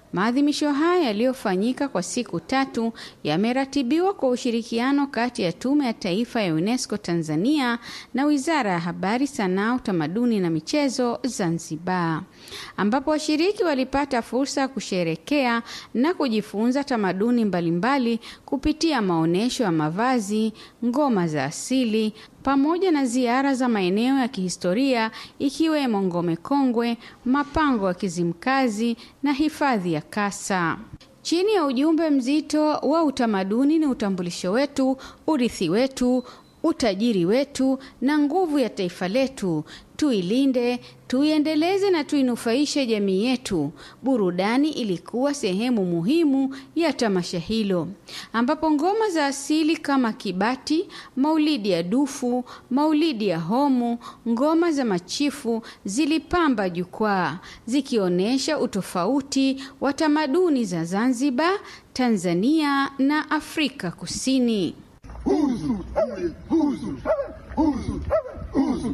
Maadhimisho haya yaliyofanyika kwa siku tatu yameratibiwa kwa ushirikiano kati ya Tume ya Taifa ya UNESCO Tanzania na Wizara ya Habari, Sanaa, Utamaduni na Michezo Zanzibar, ambapo washiriki walipata fursa ya kusherekea na kujifunza tamaduni mbalimbali kupitia maonyesho ya mavazi, ngoma za asili pamoja na ziara za maeneo ya kihistoria ikiwemo Ngome Kongwe, mapango ya Kizimkazi na hifadhi ya Kasa. Chini ya ujumbe mzito wa utamaduni ni utambulisho wetu, urithi wetu, utajiri wetu na nguvu ya taifa letu. Tuilinde, tuiendeleze na tuinufaishe jamii yetu. Burudani ilikuwa sehemu muhimu ya tamasha hilo, ambapo ngoma za asili kama kibati, maulidi ya dufu, maulidi ya homu, ngoma za machifu zilipamba jukwaa zikionyesha utofauti wa tamaduni za Zanzibar, Tanzania na Afrika Kusini. Huzu, huzu, huzu, huzu.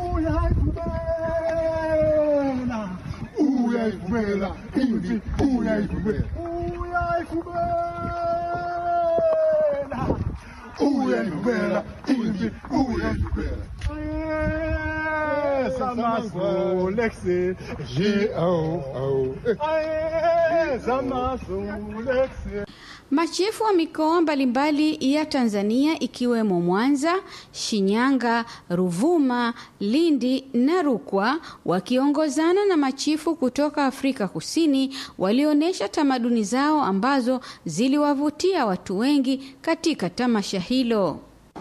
Uyaifumela, uyaifumela, inji, uyaifumela, uyaifumela, uyaifumela, inji, uyaifumela. Samaso, Lexi, G-O-O. Samaso, Lexi. Machifu wa mikoa mbalimbali ya Tanzania ikiwemo Mwanza, Shinyanga, Ruvuma, Lindi na Rukwa wakiongozana na machifu kutoka Afrika Kusini walionyesha tamaduni zao ambazo ziliwavutia watu wengi katika tamasha hilo.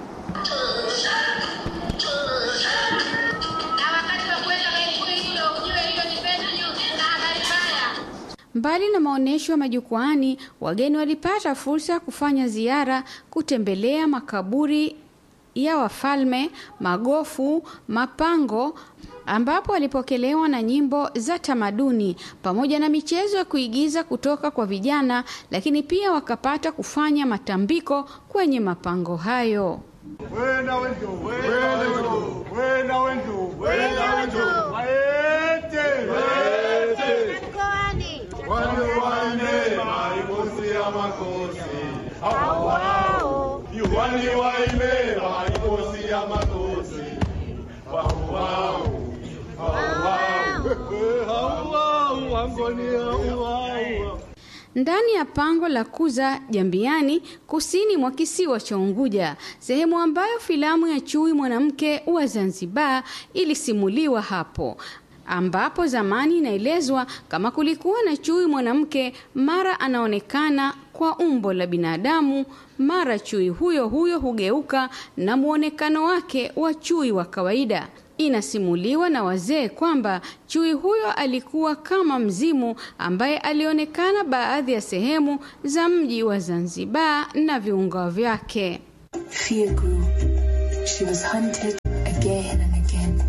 Mbali na maonyesho ya majukwaani, wageni walipata fursa ya kufanya ziara, kutembelea makaburi ya wafalme, magofu, mapango ambapo walipokelewa na nyimbo za tamaduni pamoja na michezo ya kuigiza kutoka kwa vijana, lakini pia wakapata kufanya matambiko kwenye mapango hayo. Wenda wendo, wenda wendo, wenda wendo, wenda wendo. Waete, waete. Wale wane maikosi ya makosi. Hao wao. Yuwani waime maikosi ya makosi. Wao wao. Hao wao. Hao wao wangoni hao wao. ndani ya pango la Kuza Jambiani, kusini mwa kisiwa cha Unguja, sehemu ambayo filamu ya Chui mwanamke wa Zanzibar ilisimuliwa hapo ambapo zamani inaelezwa kama kulikuwa na chui mwanamke, mara anaonekana kwa umbo la binadamu, mara chui huyo huyo hugeuka na muonekano wake wa chui wa kawaida. Inasimuliwa na wazee kwamba chui huyo alikuwa kama mzimu ambaye alionekana baadhi ya sehemu za mji wa Zanzibar na viunga vyake. Fear grew. She was hunted again and again.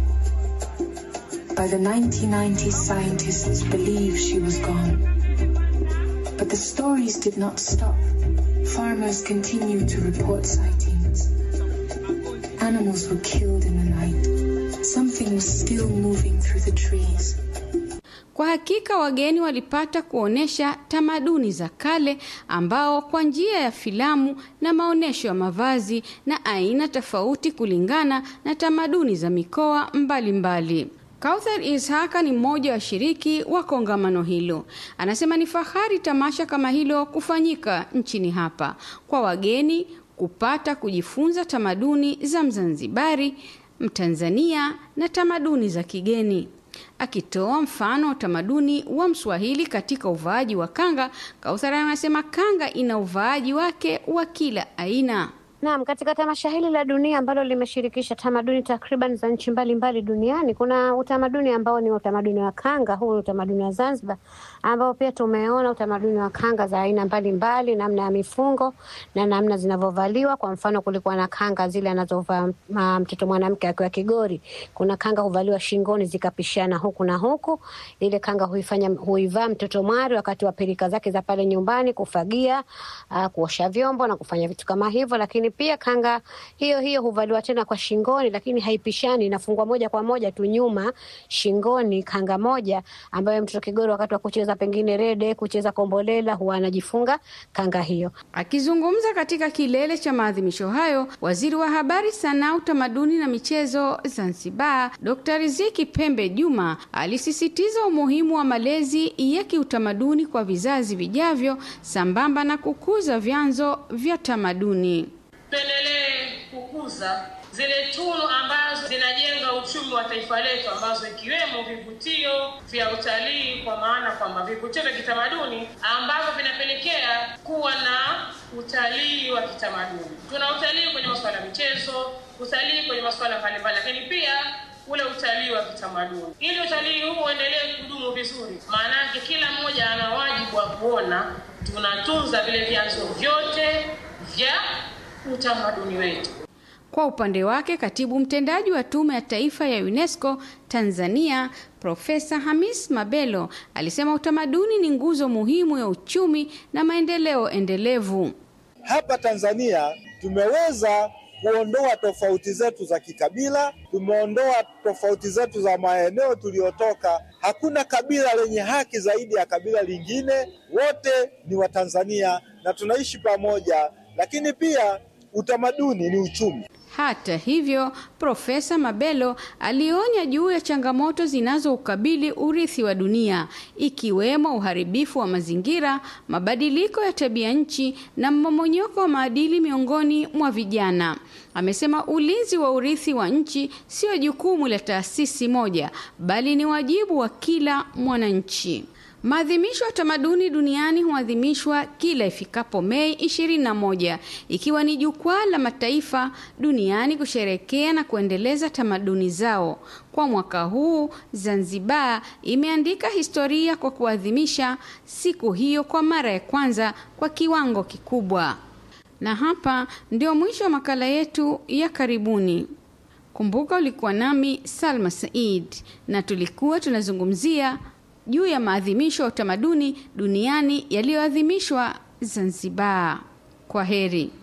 By the 1990s, scientists believed she was gone. But the stories did not stop. Farmers continued to report sightings. Animals were killed in the night. Something was still moving through the trees. Kwa hakika wageni walipata kuonesha tamaduni za kale ambao kwa njia ya filamu na maonyesho ya mavazi na aina tofauti kulingana na tamaduni za mikoa mbalimbali. Kauthar Ishaka ni mmoja wa washiriki wa kongamano hilo. Anasema ni fahari tamasha kama hilo kufanyika nchini hapa kwa wageni kupata kujifunza tamaduni za Mzanzibari, Mtanzania na tamaduni za kigeni. Akitoa mfano wa utamaduni wa Mswahili katika uvaaji wa kanga, Kauthar anasema kanga ina uvaaji wake wa kila aina. Naam, katika tamasha hili la dunia ambalo limeshirikisha tamaduni takriban za nchi mbalimbali duniani, kuna utamaduni ambao ni utamaduni wa kanga. Huu ni utamaduni wa Zanzibar, ambao pia tumeona utamaduni wa kanga za aina mbalimbali, namna ya mifungo na namna zinavyovaliwa. Kwa mfano, kulikuwa na kanga zile anazovaa ma- mtoto mwanamke akiwa Kigori. Kuna kanga huvaliwa shingoni zikapishana huku na huku. Ile kanga huifanya huivaa mtoto mwari wakati wa pilika zake za pale nyumbani, kufagia, uh, kuosha vyombo na kufanya vitu kama hivyo, lakini pia kanga hiyo hiyo huvaliwa tena kwa shingoni, lakini haipishani, inafungwa moja kwa moja tu nyuma shingoni, kanga moja ambayo mtoto kigoro wakati wa kucheza pengine rede, kucheza kombolela, huwa anajifunga kanga hiyo. Akizungumza katika kilele cha maadhimisho hayo, waziri wa habari, sanaa, utamaduni na michezo Zanzibar, Dr. Riziki Pembe Juma alisisitiza umuhimu wa malezi ya kiutamaduni kwa vizazi vijavyo sambamba na kukuza vyanzo vya tamaduni. Tuendelee kukuza zile tunu ambazo zinajenga uchumi wa taifa letu, ambazo ikiwemo vivutio vya utalii, kwa maana kwamba vivutio vya kitamaduni ambavyo vinapelekea kuwa na utalii wa kitamaduni. Tuna utalii kwenye masuala ya michezo, utalii kwenye masuala mbalimbali, lakini pia ule utalii wa kitamaduni. Ili utalii huu uendelee kudumu vizuri, maana yake kila mmoja ana wajibu wa kuona tunatunza vile vyanzo vyote vya utamaduni wetu. Kwa upande wake, katibu mtendaji wa Tume ya Taifa ya UNESCO Tanzania, Profesa Hamis Mabelo alisema utamaduni ni nguzo muhimu ya uchumi na maendeleo endelevu. Hapa Tanzania tumeweza kuondoa tofauti zetu za kikabila, tumeondoa tofauti zetu za maeneo tuliyotoka. Hakuna kabila lenye haki zaidi ya kabila lingine, wote ni Watanzania na tunaishi pamoja, lakini pia utamaduni ni uchumi. Hata hivyo, Profesa Mabelo alionya juu ya changamoto zinazoukabili urithi wa dunia ikiwemo uharibifu wa mazingira, mabadiliko ya tabia nchi na mmomonyoko wa maadili miongoni mwa vijana. Amesema ulinzi wa urithi wa nchi sio jukumu la taasisi moja, bali ni wajibu wa kila mwananchi. Maadhimisho ya tamaduni duniani huadhimishwa kila ifikapo Mei 21 ikiwa ni jukwaa la mataifa duniani kusherekea na kuendeleza tamaduni zao. Kwa mwaka huu, Zanzibar imeandika historia kwa kuadhimisha siku hiyo kwa mara ya kwanza kwa kiwango kikubwa. Na hapa ndio mwisho wa makala yetu ya karibuni. Kumbuka ulikuwa nami Salma Said na tulikuwa tunazungumzia juu ya maadhimisho ya utamaduni duniani yaliyoadhimishwa Zanzibar. Kwa heri.